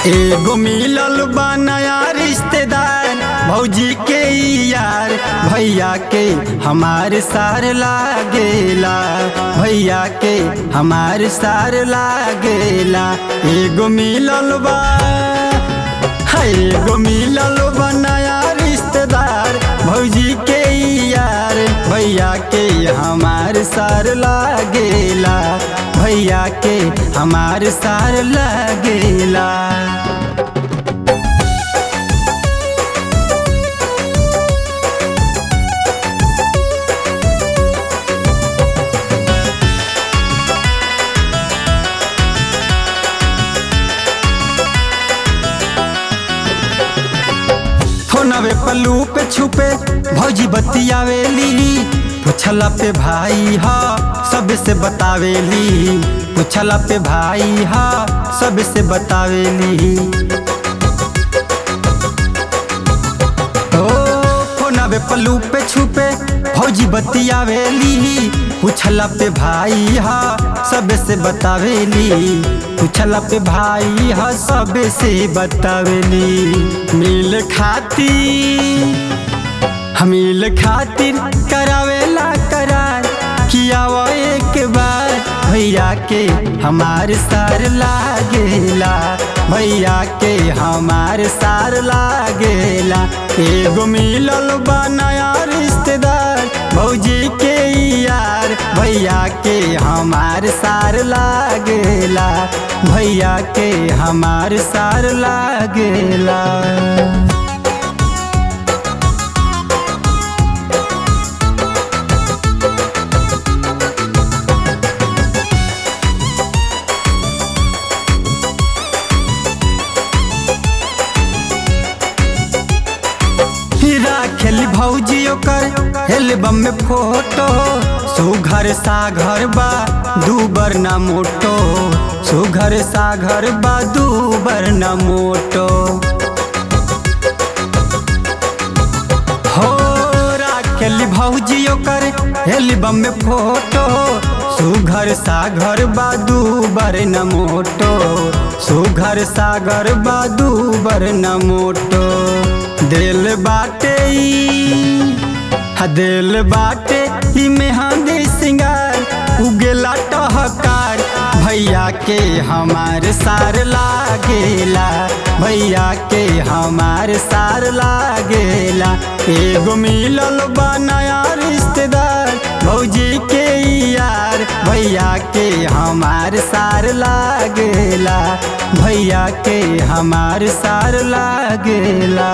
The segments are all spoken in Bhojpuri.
एगो मिलल बा नया रिश्तेदार भौजी के ई यार भैया के हमार सार लागेला भैया के हमार सार लागेला एगो मिलल बा है एगो मिलल बा नया रिश्तेदार भौजी के ई यार भैया के हमार सार लागेला भैया के हमार सार लागेला फोनवे पल्लू पे छुपे भौजी बतियावेली पूछला पे भाई हा सबसे बतावेली पूछला पे भाई हा सबसे बतावेली ओ फोनवे पल्लू पे छुपे भौजी बतियावेली पूछला पे भाई हा सबसे बतावेली पूछला पे भाई हा सबसे बतावेली मिल खाती हमील खातिर करावेला करार किया वो एक बार भैया के हमार सार लागेला भैया के हमार सार लागेला एगो मिलल बा नया रिश्तेदार भौजी के ई यार भैया के हमार सार लागेला भैया के हमार सार लागेला राखेली भौजी ओकर एल्बम में फोटो सुघर सा घर बा दूबर ना मोटो सुघर सा घर बा दूबर ना मोटो हो राखेली भौजी ओकर एल्बम में फोटो सुघर सा घर बा दूबर न मोटो सुघर सा घर बा दूबर न मोटो दिल बाटे ई, हा दिल बाटे ई मेहंदी सिंगार उगेला टहकार भैया के हमार सार लागेला भैया के हमार सार लागेला एगो मिलल बा नया रिश्तेदार भौजी के ई यार भैया के हमार सार लागेला भैया के हमार सार लागेला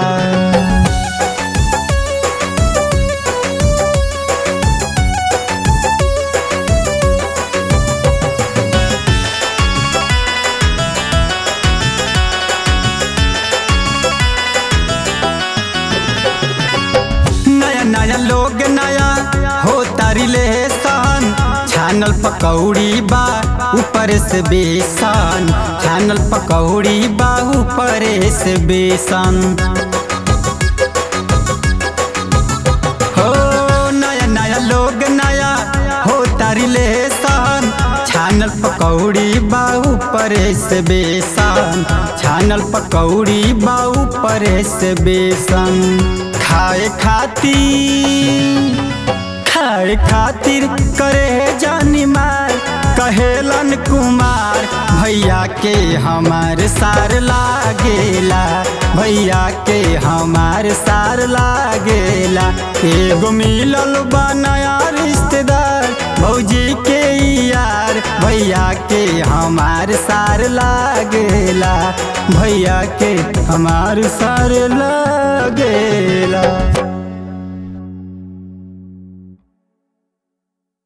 नया नया लोग नया हो तारी ले सन छानल पकौड़ी बा ऊपर से बेसन छानल पकौड़ी बा ऊपर से बेसन हो नया नया लोग नया हो तारी ले सन छानल पकौड़ी बा ऊपर से बेसन छानल पकौड़ी बा ऊपर से बेसन खाए खातिर खाए खातिर करे जानी मार कहेलन कुमार भैया के हमार सार लागेला भैया के हमार सार लागेला एगो मिलल बा नया रिश्तेदार भौजी के ई यार भैया के हमार सार लागेला भैया के हमार सार लागेला